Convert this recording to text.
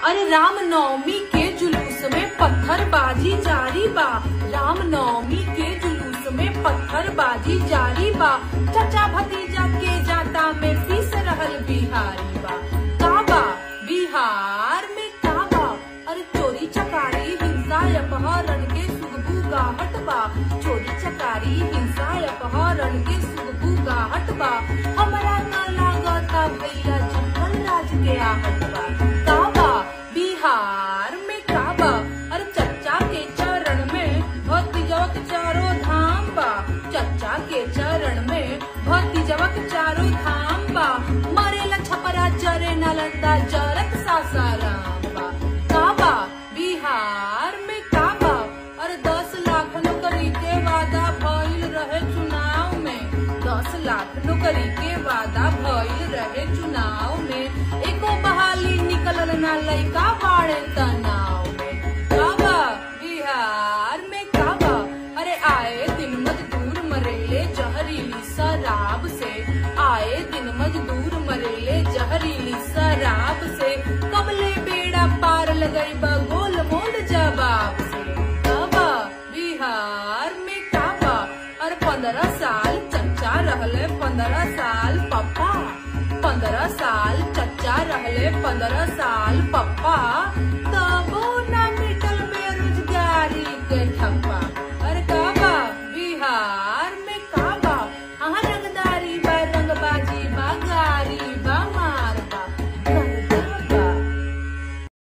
अरे राम नवमी के जुलूस में पत्थरबाजी जारी बा राम नवमी के जुलूस में पत्थरबाजी जारी बा चचा भतीजा के जाता में पीस रहल बिहारी बा काबा बिहार में काबा अरे चोरी चकारी हिंसा अपहरण के सुगबू गाहट बा चोरी चकारी हिंसा अपहरण के सुगबू गाहट बा हमरा न लागता भैया जंगल राज के आहट बा काबा बिहार में काबा अरे चच्चा के चरण में भक्ति जवक चारों धाम बा चच्चा के चरण में भक्ति जवक चारों धाम बा मरेला छपरा जरे नालंदा जरत सासाराम बा काबा बिहार में काबा अरे दस लाख नौकरी के वादा भइल रहे चुनाव में दस लाख नौकरी के वादा भइल रहे चुनाव में एको बहाली निकलल ना लइका बाड़े तनाव में काबा बिहार में काबा अरे आए दिन मजदूर मरेले जहरीली शराब से आए दिन मजदूर मरेले जहरीली शराब से कबले बेड़ा पार लगई बा गोल मोल जवाब से काबा बिहार में काबा और पंद्रह साल चच्चा रहले पंद्रह साल पप्पा पंद्रह साल चच्चा रहले पंद्रह साल पप्पा तबो ना मिटल बेरोजगारी के ठप्पा